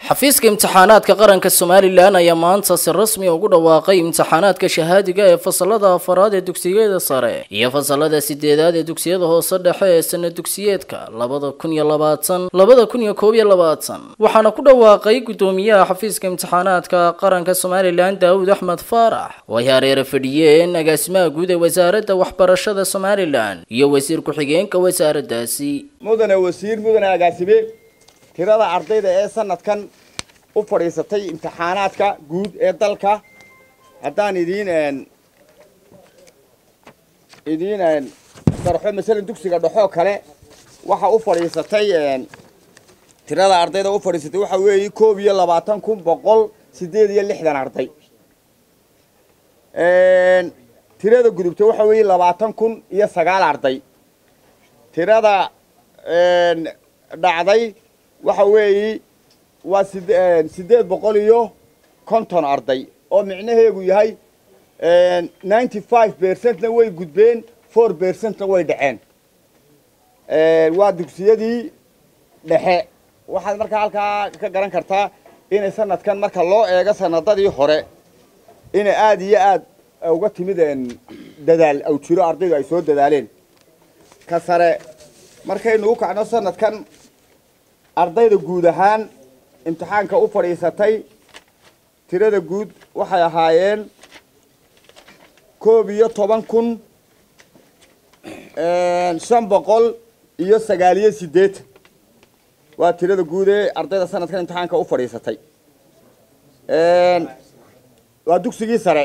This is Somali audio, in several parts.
xafiiska imtixaanaadka qaranka somalilan ayaa maanta si rasmi ugu dhawaaqay imtixaanaadka shahaadiga ee fasalada afaraad ee dugsiyada sare iyo fasalada sideedaad ee dugsiyada hoose dhexe ee sana dugsiyeedka labada kun iyo labaatan labada kun iyo koob iyo labaatan waxaana ku dhawaaqay guddoomiyaha xafiiska imtixaanaadka qaranka somalilan daawud axmed faarax oo ay hareere fadhiyeen agaasimaha guud ee wasaaradda waxbarashada somalilan iyo wasiir ku-xigeenka wasaaraddaasi mudane wasiir mudane agaasime tirada ardayda ee sanadkan u fadhiisatay imtixaanaadka guud ee dalka haddaan idiin idiin darxo masalan dugsiga dhexoo kale waxa u fadhiisatay tirada ardayda u fadhiisatay waxa weeye koob iyo labaatan kun boqol sideed iyo lixdan arday tirada gudubta waxa weeye labaatan kun iyo sagaal arday tirada dhacday waxa weeye waa sideed boqol iyo konton arday oo micnaheegu yahay ninety five percentna way gudbeen four percentna way dhaceen waa dugsiyadii dhexe waxaad markaa halkaa ka garan kartaa inay sanadkan marka loo eego sanadadii hore inay aada iyo aad uga timid dadaal aw jiro ardaydu ay soo dadaaleen ka sare markaynu u kacno sanadkan ardayda guud ahaan imtixaanka u fadhiisatay tirada guud waxay ahaayeen koob iyo toban kun shan boqol iyo sagaaliyo siddeetan waa tirada guud ee ardayda sanadkan imtixaanka u fadhiisatay waa dugsigii sare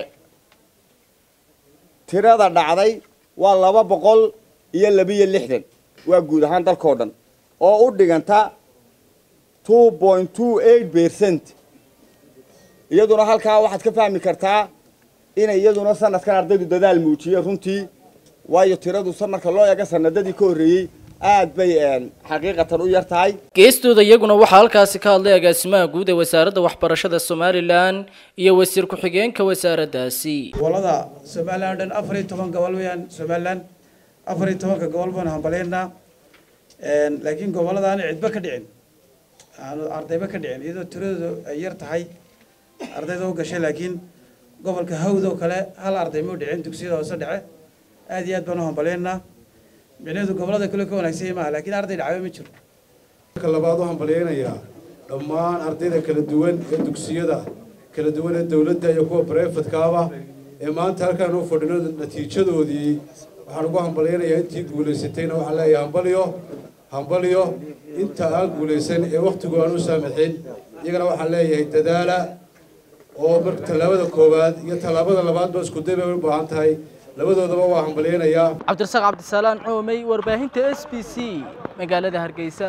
tirada dhacday waa laba boqol iyo labiyo lixdan waa guud ahaan dalkao dhan oo u dhiganta two point two eight percent iyaduna halkaa waxaad ka fahmi kartaa inay iyaduna sanadkan ardaydu dadaal muujiye runtii waayo tiradu marka loo eego sanadadii ka horreeyey aad bay xaqiiqatan u yar tahay geestooda iyaguna waxaa halkaasi ka hadlay agaasimaha guud ee wasaaradda waxbarashada somalilan iyo wasiir ku-xigeenka wasaaraddaasi gobolada somalilan o dhan afar iyo toban gobol weyaan somalilan afar iyo tobanka gobol baanu hambaleynaa laakiin goboladaana cidba ka dhicin aanu ardayba ka dhicin iyadoo tiradoodu ay yar tahay ardayda u gashay laakiin gobolka hawd oo kale hal arday mau dhicin dugsiyada hoose dhece aad iyo aad baanu hambaleynaa micnaheedu gobolada kale ka wanaagsan maaha laakiin arday dhacwe ma jiro marka labaad u hambalyeynayaa dhammaan ardayda kala duwan ee dugsiyada kala duwan ee dawladda iyo kuwa brefadkaaba ee maanta halkaan u fadhino natiijadoodii waxaan ugu hambalyeynayaa intii guulaysatayna waxaan leeyahay hambalyo hambalyo inta aan guulaysan ee wakhtigu aan u saamaxin iyagana waxaan leeyahay dadaala oo marka tallaabada koowaad iyo tallaabada labaadba isku day bay u baahan tahay labadoodaba waa hambalyeynayaa cabdirasaaq cabdisalaan coomey warbaahinta s b c magaalada hargeysa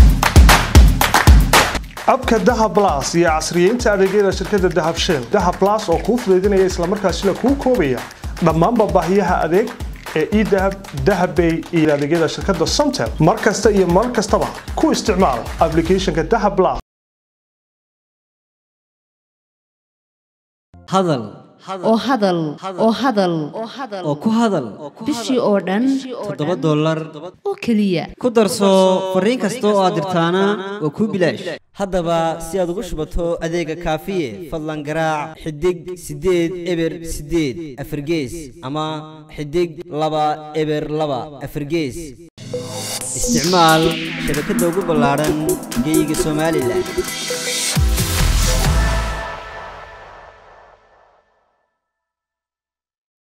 abka dahab las iyo casriyeynta adeegyada shirkadda dahab shell dahab las oo kuu fudaydinaya islamarkaasina kuu koobaya dhammaanba baahiyaha adeeg ee edahab dahabbay iyo adeegyada shirkadda somtel mar kasta iyo mar kastaba ku isticmaal aplicathonka dahab las hadal oo hadal oo hadal oo ku hadal bishii oo dhan toddoba dollar oo keliya ku darso fariin kasta oo aad dirtaana waa kuu bilaash haddaba si aad ugu shubato adeega kaafiye fadlan garaac xidig siddeed eber siddeed afargees ama xidig laba eber laba afargees isticmaal shabakadda ugu ballaadhan geyga somalilan